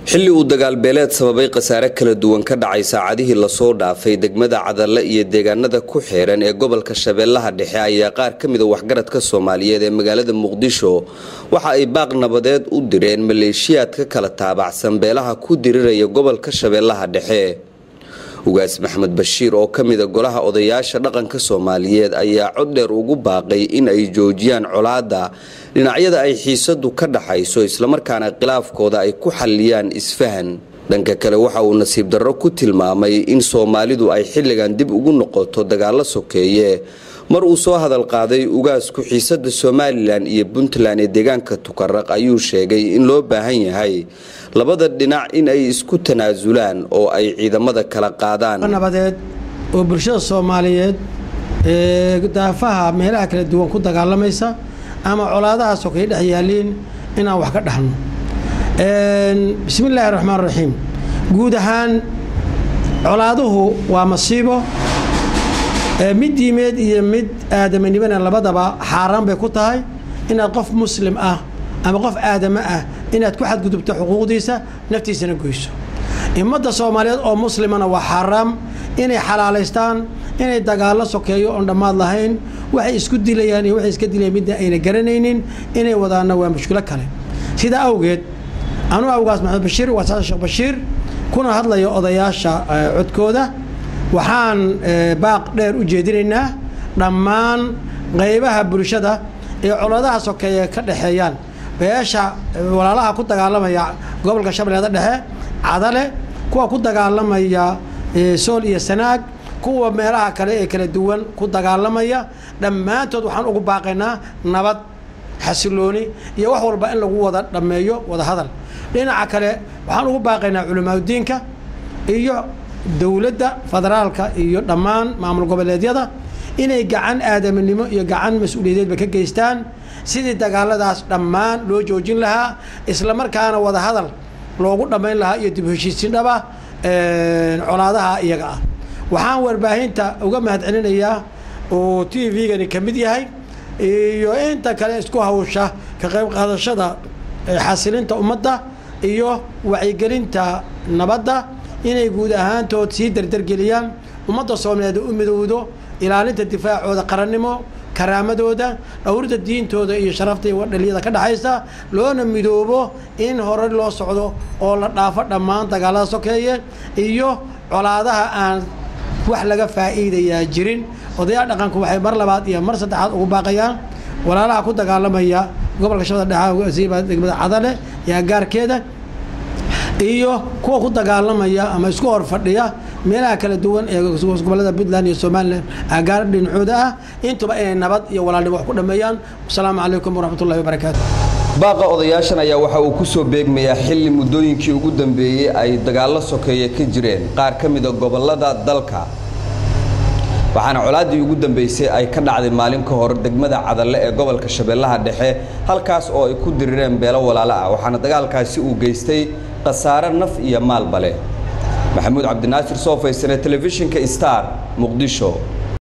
xilli uu dagaalbeeleed sababay khasaare kala duwan ka dhacay saacadihii lasoo dhaafay degmada cadalle iyo deegaanada ku xeeran ee gobolka shabeellaha dhexe ayaa qaar ka mida waxgaradka soomaaliyeed ee magaalada muqdisho waxa ay baaq nabadeed u direen maleeshiyaad ka kala taabacsan beelaha ku diriraya gobolka shabeellaha dhexe ugaas maxmed bashiir oo ka mida golaha odayaasha dhaqanka soomaaliyeed ayaa cod dheer ugu baaqay in ay joojiyaan colaadda dhinacyada ay xiisadu ka dhaxayso islamarkaana khilaafkooda ay ku xalliyaan isfahan dhanka kale waxa uu nasiib darro ku tilmaamay in soomaalidu ay xilligan dib ugu noqoto dagaallo sokeeye mar uu soo hadal qaaday ugaasku xiisada somalilan iyo puntland ee deegaanka tukaraq ayuu sheegay in loo baahan yahay labada dhinac in ay isku tanaasulaan oo ay ciidamada kala qaadaan nabadeed oo bulshada soomaaliyeed ee daafaha meelaha kala duwan ku dagaalamaysa ama colaadaha sokay dhex yaaliin inaan wax ka dhaxno bismi illaahi raxmaan raxiim guud ahaan colaaduhu waa masiibo mid diimeed iyo mid aadamanimana labadaba xaaraan bay ku tahay inaad qof muslim ah ama qof aadamo ah inaad ku xadgudubto xuquuqdiisa naftiisana goyso ummadda soomaaliyeed oo muslimana waa xaaraam inay xalaalaystaan inay dagaallo sokeeyo oon dhammaad lahayn waxay isku dilayaan iyo waxay iska dilayaan midna ayna garanaynin inay wadaanna waa mushkilo kale sidaa awgeed anuu awgaas maxamed bashiir waa sasan sheekh bashiir kuna hadlaya odayaasha codkooda waxaan baaq dheer u jeedinaynaa dhammaan qaybaha bulshada ee coladaha sokeeye ka dhexeeyaan beesha walaalaha ku dagaalamaya gobolka shabeellada dhexe cadale kuwa ku dagaalamaya sool iyo sanaag kuwa meelaha kale ee kala duwan ku dagaalamaya dhammaantood waxaan ugu baaqaynaa nabad xasilooni iyo wax walba in lagu wada dhammeeyo wada hadal dhinaca kale waxaan ugu baaqaynaa culimaadudiinka iyo dowladda federaalka iyo dhammaan maamul goboleedyada inay gacan aadaminimo iyo gacan mas-uuliyadeedba ka geystaan sidii dagaaladaas dhammaan loo joojin lahaa islamarkaana wada hadal loogu dhammayn lahaa iyo dib heshiisiin dhaba colaadaha iyaga ah waxaan warbaahinta uga mahad celinayaa oo t v-gani ka mid yahay iyo inta kale isku hawsha ka qayb qaadashada xasilinta ummadda iyo wacyigelinta nabadda inay guud ahaantood sii dardargeliyaan ummadda soomaaliyeed u midowdo ilaalinta difaacooda qarannimo karaamadooda dhowrida diintooda iyo sharafta iyo dhaliyada ka dhexaysa loona midoobo in hore loo socdo oo la dhaafo dhammaan dagaalada sokeeye iyo colaadaha aan wax laga faa'iidayaa jirin odayaal dhaqanku waxay mar labaad iyo mar saddexaad ugu baaqayaan walaalaha ku dagaalamaya gobolka shabeelada dhexe siiba degmada cadale iyo agaarkeeda iyo kuwa ku dagaalamaya ama isku hor fadhiya meelaha kala duwan ee gobolada puntland iyo somalilan agaar dhinacooda ah intuba inay nabad iyo walaalnimo wax ku dhameeyaan wasalaamu calaykum waraxmatullahi wabarakaatu baaqa odayaashan ayaa waxa uu ku soo beegmayaa xilli muddooyinkii ugu dambeeyey ay dagaallo sokeeye ka jireen qaar ka mida gobollada dalka waxaana colaaddii ugu dambeysay ay ka dhacday maalin ka hor degmada cadalle ee gobolka shabeellaha dhexe halkaas oo ay ku dirireen beelo walaalo ah waxaana dagaalkaasi uu geystay khasaare naf iyo maalba leh maxamuud cabdinaasir soo faysane telefishinka star muqdisho